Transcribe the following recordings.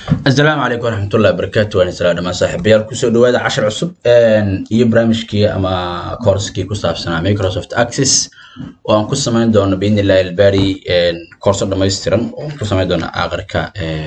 asalaamu calaykum waraxmatullahi wabarakaatu waan isla dhamaan saaxiibayaal kusoo dhawaada cashar cusub iyo barnaamijkii ama koorskii ku saabsanaa microsoft access oo aan ku samayn doono biidni illahi albari koorso dhammaystiran oo aan ku samayn doono aakhirka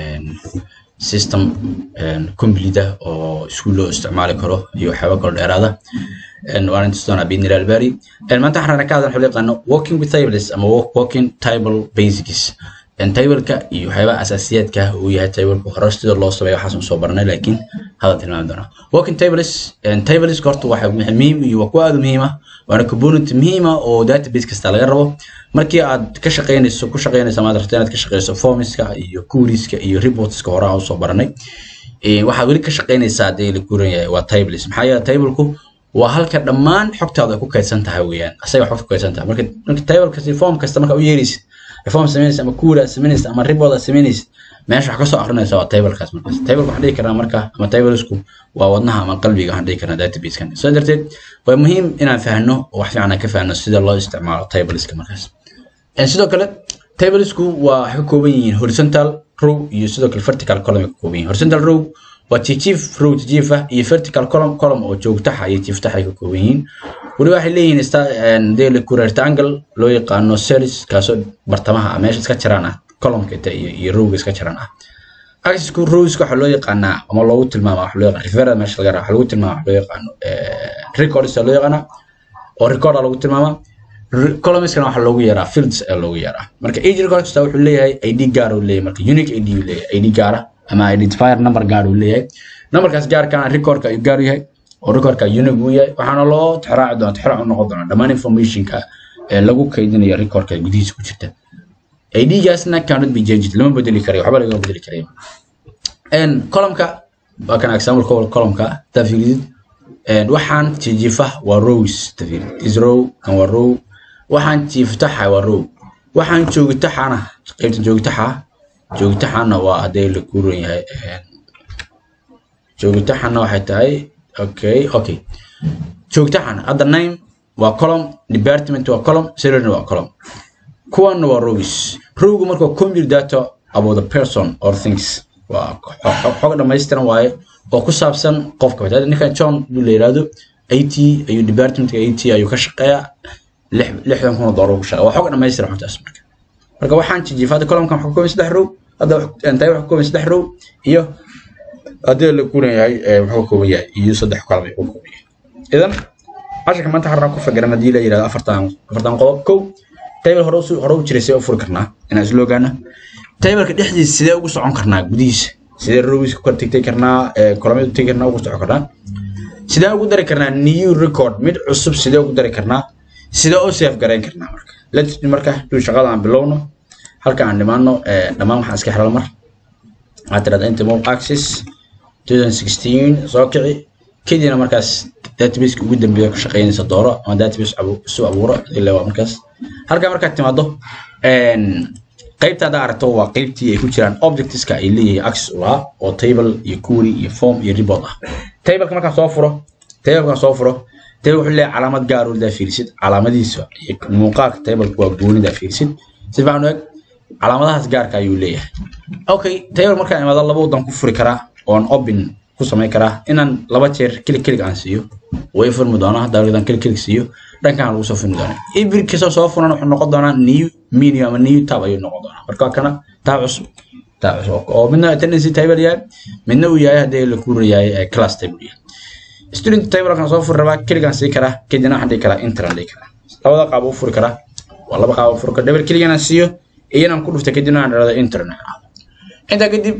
system complete ah oo iskuul loo isticmaali karo iyo waxyaaba kalo dheeraada waan intus doonaa biidni illahi albari maanta waxaan rabnaa ka hadlan waxaa loo yaqaano working with tables ama working table basics tableka iyo waxyaabaha asaasiyaadka uu yahay tableka hore sida loo sameeyo waxaas soo baranay laakiin hadal tilmaami doonaa working tables tables horta waxa muhiim iyo waa kuwa aad u muhiim ah waana component muhiim ah oo database kasta laga rabo markii aad ka shaqeynayso ku shaqeynayso amaad rabto inaad ka shaqeyso formska iyo querieska iyo reportska hore aan usoo baranay waxaad weli ka shaqeynaysaa hadii la guuran yahay waa tables maxaa yeele tableku waa halka dhammaan xogtaada ay ku kaydsan tahay weeyaan asaga xogta ku kaydsan tahay marka marka tablekasi form kasta marka u yeeraysid reform samaynaysa ama kuura samaynaysa ama ribooda samaynaysa meesha wax kasoo akrinaysa waa tablekaas markaas tableka waxaan dhihi karnaa marka ama tablesku waa wadnaha ama qalbiga waxaan dhihi karnaa databasekan soo darteed waa muhiim inaan fahno oo wax fiican aan ka fahno sida loo isticmaalo tableska markaas sidoo kale tablesku waa waxay ka kooban yihiin horizontal row iyo sidoo kale vertical column ay ka kooban yihiin horizontal row waa tjief row tjief ah iyo vertical column column oo joogtaxa iyo jiiftaxa ay ka kooban yihiin weli waxay leeyihiin dele ku rectangle loo yaqaano cells kaasoo bartamaha meesha iska jiraan ah columnka inta iyo iyo rowga iska jiraan ah axisku rowska waxaa loo yaqaanaa ama loogu tilmaama waxa loo yaqaan referral meesha laga raa waxa lagu tilmaama waxa loo yaqaano records loo yaqaana oo record lagu tilmaama columnskana waxaa loogu yaraa fields ayaa loogu yaraa marka each record kasta wuxuu leeyahay id gaar uu leeyahay marka unique id uu leeyahay id gaara ama identifier number gaar uu leeyahay numberkaas gaarkana recordka ayuu gaar u yahay oo recordka unique uu yahay waxaana loo tixraaci doona tixraac u noqon doona dhammaan informationka ee lagu kaydinayo recordka gudihiisa ku jirta idgaasna cannot be changed lama bedeli karayo waxba lagama bedeli karayo columnka waa kan example columnka hadaa fiiridid waxaan jiifa waa rows tafiirid is row kan waa row waxaan jiiftaxa waa row waxaan joogitaxana qaybta joogitaxa joogitaxana waa hadee la kuuran yahay joogitaxana waxay tahay okay okay joogtaxana hadda name waa column department waa column salary waa column kuwana waa rows rowgu marka compute data about the person or things waa xog dhammaystiran waaye oo ku saabsan qofka hadda ninkan john buu la yiraahdo it ayuu departmentka it ayuu ka shaqeeyaa lixdan kun oo doolar ku shaqeeya waa xog dhammaystiran xogtaas marka marka waxaan jijifa hadda columnkan waxa ka kooban saddex row hadda intay waxa ka kooban saddex row iyo haddii la kuran yahay wuxuu ka kooban yahay iyo saddex column ayuu ka kooban yahay idan casharka maanta waxaan ku fakiran haddii la yirahdo afartan afartan qodob kow table hore hore u jiray sidee u furi karnaa inaan isla ogaano tableka dhexdiisa sidee ugu socon karnaa gudihiisa sidee rows ku kala tegtay karnaa columnada u tegi karnaa ugu socon karnaa sidee ugu dari karnaa new record mid cusub sidee ugu dari karnaa sidee u save garayn karnaa marka let's marka duu shaqada aan bilowno halka aan dhimaano dhammaan waxaan iska xelal mar waxaad tirahdaa intermol access 2016 soo kici kadibna markaas databaseka ugu dambeeya ka shaqeynaysa dooro ama database isu abuuro ilaa waa markaas halkaa markaad timaado qaybta haddaa aragto waa qaybtii ay ku jiraan objectska ay leeyihiin access u lahaa oo table iyo query iyo form iyo report ah tableka markaan soo furo tableka soo furo table wuxuu leeyahay calaamad gaar oo daa fiirisid calaamadiisa iyo muuqaalka tableka waa gooni daa fiirisid si fiican u eg calaamadahaas gaarka ayuu leeyahay okay table markaan imaado laba wadan ku furi karaa oon open ku samayn karaa inaan laba jeer kilig kilig aan siiyo way furmi doonaa dawladan kilig kilig siiyo dhankan lagu soo furmi doonaa every kasta soo furan wuxuu noqon doonaa new menu ama new tab ayuu noqon doonaa marka kana tab cusub tab cusub oo midna tendency table yahay midna uu yahay haddii la kuura yahay class table yahay student table kan soo furi rabaa kiligaan sii karaa kadibna waxaan dhihi karaa enter aan dhihi karaa labada qaab u furi karaa waa laba qaab u furi karaa double kiligaan aan siiyo iyo inaan ku dhufta kadibna aan dhahdo enter aan intaa kadib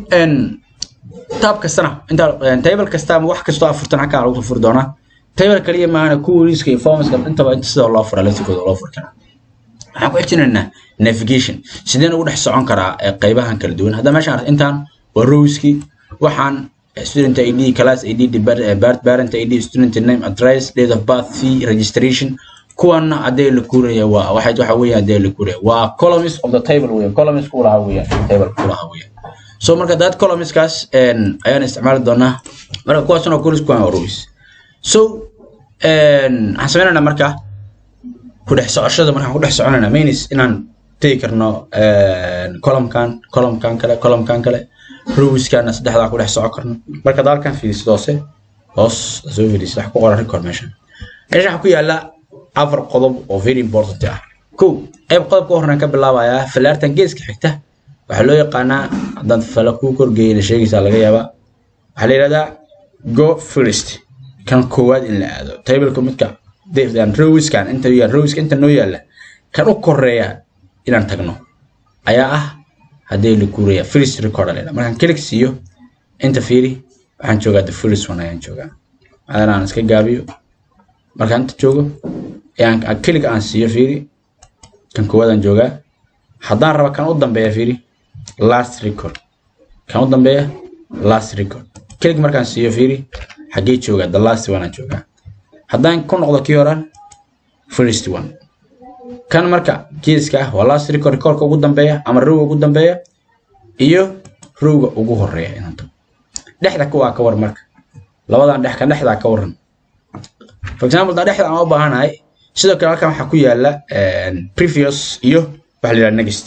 tab kastana inta table kasta ama wax kastoo afurtan halkaa lagu furi doonaa table kaliya maana querieska iyo formska intaba inta sida loo fura laftikooda loo furi karaa waxaan ku xijinaynaa navigation sideen ugu dhex socon karaa qaybahan kala duwan hadda meeshaan intaan waa rowski waxaan student id class id parent id student name address date of birth fee registration kuwana hadee la kuuraya waa waxay waxa weeye hadee la kuuraya waa columns of the table weeye columns ku lahaa weeye table ku lahaa weeye so marka dad columnskaas ayaan isticmaali doonaa marka kuwaasna columns kuwan waa rows so waxaan sameynaynaa marka ku dhex socoshada markaan ku dhex soconaynaa means inaan tegi karno columnkan columnkan kale columnkan kale rowiskaana saddexdaa ku dhex soco karno marka dalkan fiirisid hoose hoos soo fiirisid wax ku qoran record meesha meesha waxaa ku yaala afar qodob oo very important ah kow qayb qodobka horreyn ka bilaabayaa falaartan geeska xigta waxaa loo yaqaanaa haddaan fala kuu korgeeyana sheegaysaa laga yaabaa waxaa la yidhahdaa go first kan koowaad in la aado tableka midka rowiskan inta yaal rowiska inta noo yaalla kan u koreeya inaan tagno ayaa ah haddii la kuuraya first record la markaan click siiyo inta fiiri waxaan joogaa the first one ayaan joogaa adana aan iska gaabiyo markaan inta joogo ayaan click aan siiyo fiiri kan koowaad aan joogaa haddaan raba kan u dambeeya fiiri last record kan u dambeeya last record click markaan siiyo fiiri xaggee joogaa the last one aan joogaa haddaan ku noqdo kii horan first one kan marka geeska ah waa last record recordka ugu dambeeya ama rowga ugu dambeeya iyo rowga ugu horeeya inaan tago dhexda kuwaa ka war marka labadan dhex kan dhexdaa ka waran for example daa dhexda aan u baahanahay sidoo kale halkan waxaa ku yaala previous iyo waxa la yidhahda next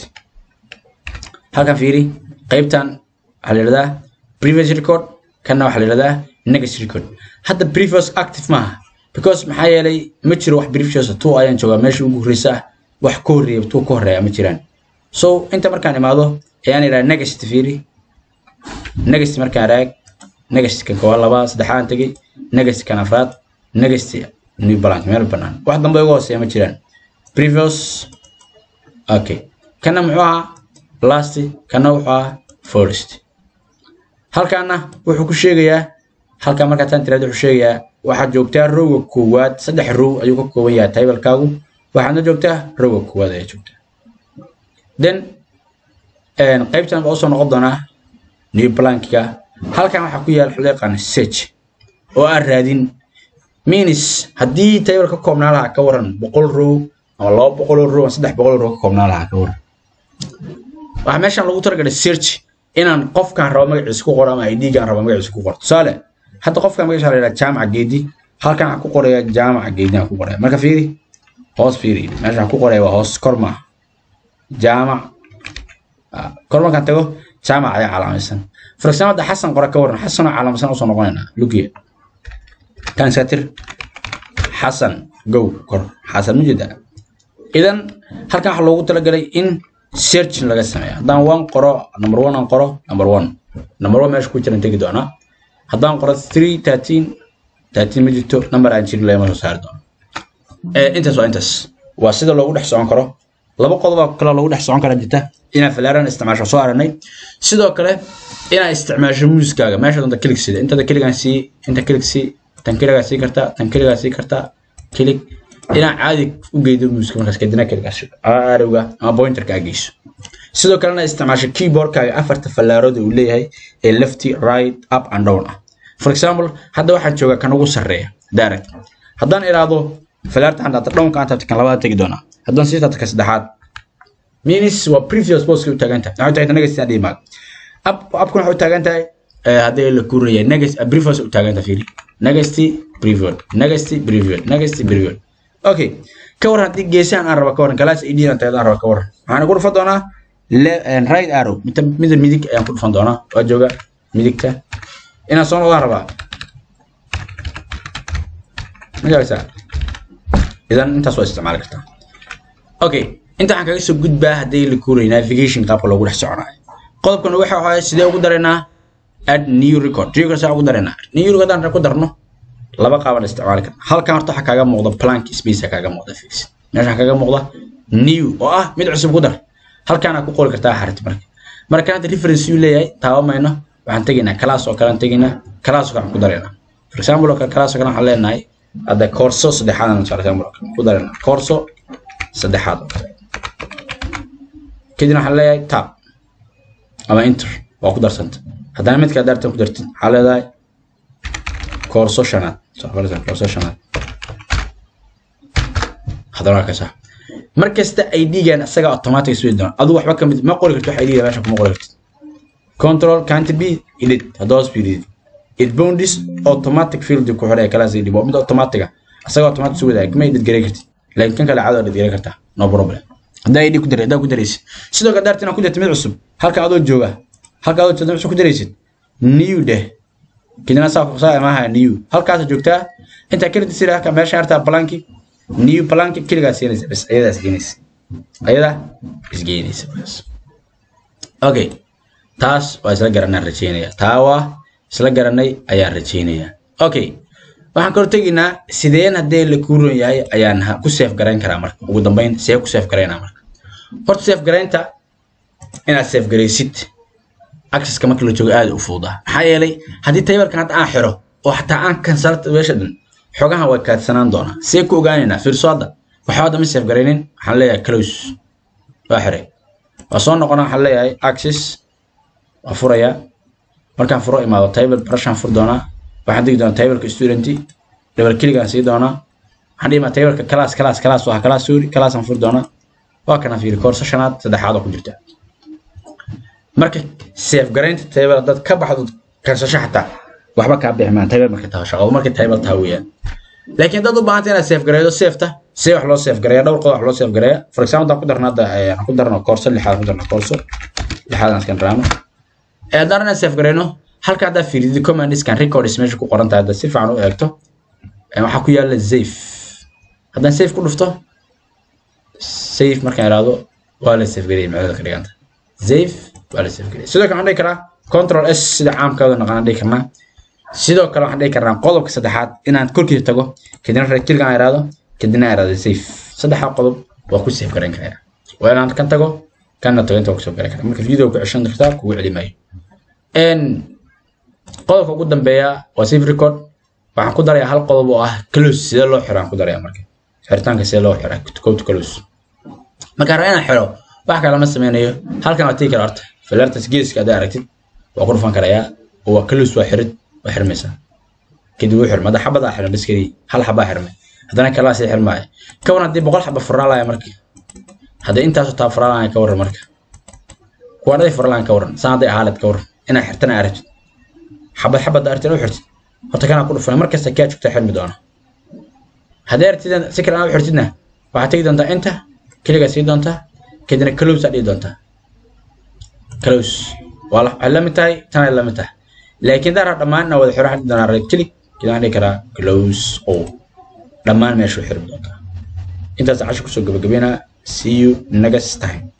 halkan fiiri qaybtan waxaa la yidhahdaa previous record kanna waxaa la yidhahdaa next record hadda previous active maaha because maxaa yeelay ma jiro wax previous two ayaan joogaa meesha ugu horreysa ah wax ka horreeya two ka horreeya ma jiraan so inta markaan imaado ayaan idhaha next fiiri next markaan raag next kan koowaad labaa saddexaan tegey next kan afraad next new balance meel bannaan wax dambe uga hooseeya ma jiraan previous okay kana muxuu ahaa last kana wuxuu ahaa first halkaana wuxuu ku sheegayaa halkaa markaa tan tiraad wuxuu sheegayaa waxaad joogtaa rowga koowaad saddex row ayuu ka kooban yahay taybalkaagu waxaadna joogtaa rowga koowaad ayaa joogtaa then qaybtan baa usoo noqon doonaa new blankiga halkan waxaa ku yaala waxaa loo yaqaana search oo aan raadin means haddii table ka koobnaa lahaa ka waran boqol row ama laba boqol oo row ama saddex boqol oo row ka koobnaa lahaa ka waran waxaa meeshan lagu talagalay search inaan qofkaan rabo magaciisa ku qoro ama idgaan rabo magaciisa ku qoro tusaale hadda qofkaan magaciisa la yidhaha jaamaca geedi halkan waxaan ku qoraya jaamaca geedi aan ku qoraya marka fiiri hoos fiiri meesha waxaan ku qoraya waa hoos kor maaha jaamac kor markaan tago jaamac ayaa calaamaysan for example hadda xasan qora ka waran xasan oo calaamaysan usoo noqonaynaa lugiya kan iska tir xasan gow kor xasan ma jeeda idan halkan waxaa loogu talagalay in search laga sameeyo haddaan one qoro number one aan qoro number one number one meesha ku jiran tegi doonaa haddaan qoro three thirteen thirteen ma jirto number aan jirin lama soo saari doono intaas waa intaas waa sida loogu dhex socon karo laba qodob kale loogu dhex socon kara jirta inaad falaaran isticmaasho soo aragnay sidoo kale inaad isticmaasho muuskaaga meesha doonta kilig sida intada kiligaan sii inta kilig sii tan kiligaa sii kartaa tan kiligaa sii kartaa kilig inaad caadi u geydo muuska markaas kadibna kiligaas arowga ama pointerka aad geyso sidoo kalena isticmaasho keyboardkaaga afarta fallaarooda uu leeyahay ee lefty right up and down ah for example hadda waxaan joogaa kan ugu sarreeya direct haddaan iraahdo fallaarta aan taabto downka aan taabto kan labaad tegi doonaa haddaan sii taabto ka saddexaad means waa previous boska u taagan tahay waxay tahay next aan dhimaad up upkuna waxay u taagan tahay haddii la kuuraya next previous u taagan tahay fiiri next previous next previous next previous okay ka waran haddii geesahan aan raba ka waran galaas id aan tagad aan raba ka waran waxaan ku dhufan doonaa right arrow midda midda midig ayaan ku dhufan doonaa waa jooga midigta inaan soo noqdaan rabaa magaraysaa idan intaas waa isticmaali kartaa okay inta waxaan kaga soo gudbaa haddii la kuuray navigation qaabka loogu dhex soconayo qodobkan waxa waaya sidee ugu dareynaa add new record record saa ugu dareynaa new record haddaan ku darno laba qaabaan isticmaali karna halkan horta waxaa kaaga muuqda plank space kaaga muuqda fix meeshaan kaaga muuqda new oo ah mid cusub ku dar halkaana ku qori kartaa xarit marka marka hadda reference uu leeyahay taabamayno waxaan tegaynaa class oo kale aan tegaynaa class oo kale ku dareynaa for example oo kale class oo kale waxaan leenahay hadda corso saddexaad aan for example ku dareynaa corso saddexaad oo kale kadibna waxaan leeyahay tab ama enter waa ku darsanta haddana midka daartan ku dartid waxaa leedahay koorso shanaad koorso shanaad haddana waa kasa mar kasta id-gan isaga automatic iswedi doona adigu waxba kamid ma qori kartid wax id meesha kuma qori kartid control can't be edit hadda hoos fiidid it bounds automatic field ku xidhay kalaas id waa mid automatic ah isaga automatic isu wadaag ma edit garay kartid laakiin kan kale caado edit garay kartaa no problem haddaa id ku daray haddaa ku daraysid sidoo kale daartina ku dartid mid cusub halka adoo jooga halkaa joogta maxaa ku daraysid new dheh kadibna saa saa maaha new halkaas joogtaa intaa kelida sida halka meesha hartaa blanki new blanki keligaa siinaysa bas ayadaa isgeynaysa ayadaa isgeynaysa bas okay taas waa isla garanaan rajeynaya taa waa isla garanay ayaan rajeynayaa okay waxaan kor tegaynaa sideen haddee la kuuron yahay ayaan ku seef garayn karaa marka ugu dambeyn see ku seef garaynaa marka horta seef garaynta inaad seef garaysid accesska marka la joogo aad u fududaa maxaa yeelay haddii taybarkan hadda aan xiro oo xataa aan kansalta meesha dhan xogahan way kaadsanaan doonaa see ku ogaanaynaa fiirso hadda waxba hadda ma seef garaynin waxaan leeyahay close waa xiray waa soo noqona waxaan leeyahay access waa furayaa markaan furo imaado table barashaan fur doonaa waxaan digi doonaa tableka student double kiligaan sii doonaa waxaan dhihi maa tableka class class class waa class sorry classaan furi doonaa waa kana fiiri koorso shanaad saddexaad oo ku jirta marka safe garaynta table dad ka baxdo kansasho xataa waxba kaa bixi maan table marka taho shaqo marka table taha weeyaan laakiin dad u baahanta inaad safe garaydo safeta see wax loo safe gareeya dhowr qodob wax loo safe gareeya for example haddaan ku darno hadda aan ku darno koorso lixaad ku darno koorso lixaad aan iskan raano haddaan inaan safe garayno halka haddaa fiiridid commandiskan records meesha ku qoran tahay hadda si fiican u eegto waxaa ku yaala safe haddaan safe ku dhufto safe markaan iraahdo waa la safe gareeyay macdada ka dhiganta safe waa la safe gareeyay sidoo kale waxaan dhihi karaa control s sida caamkaada naqaan dhihi karnaa sidoo kale waxaan dhihi karnaa qodobka saddexaad inaan korkiisa tago kadibna reerkilka aan iraahdo kadibna aan iraahdo safe saddexdaa qodob waa ku safe garayn karaa waa inaan kan tago kanna tago inta waa kusoo garan karaa marka video ku ceshan kartaa kugu celi maayo qodobka ugu dambeeya waa safe record waxaan ku darayaa hal qodob oo ah close sidee loo xiro aan ku darayaa marka xiritaanka sidee loo xiraa code close markaan rabaa inaan xiro wax kale ma sameynayo halkan waa tigi kara horta filartas geeska haddaa aragtid waa ku dhufan karayaa oo waa close waa xirid waa xirmaysaa kadib wuu xirma hadda xabadaa xirma bas kadii hal xabaa xirmay haddana kalaa sii xirmaayo ka waran haddii boqol xaba furaalaya marka haddii intaasoo taa furaalaya ka waran marka kuwaanaday furaalaan ka waran saan hadday ahaaled ka waran inaa xirtana aragtid xabad xabad aragtid u xirtid horta kanaa ku dhufan markasta kaa joogtaa xirmi doona haddii aragtid si kale aa u xirtidna waxaad tegi doontaa inta keligaa sii doontaa kadibna close aa dhihi doontaa close waa waxay la mid tahay tanay la mid tahay laakiin daara dhammaan na wada xiro waxaan dhihi doonaa right click kadibna dhihi karaa close o dhammaan meesha u xirmi doontaa intaas casho kusoo gabagabeynaa see you next time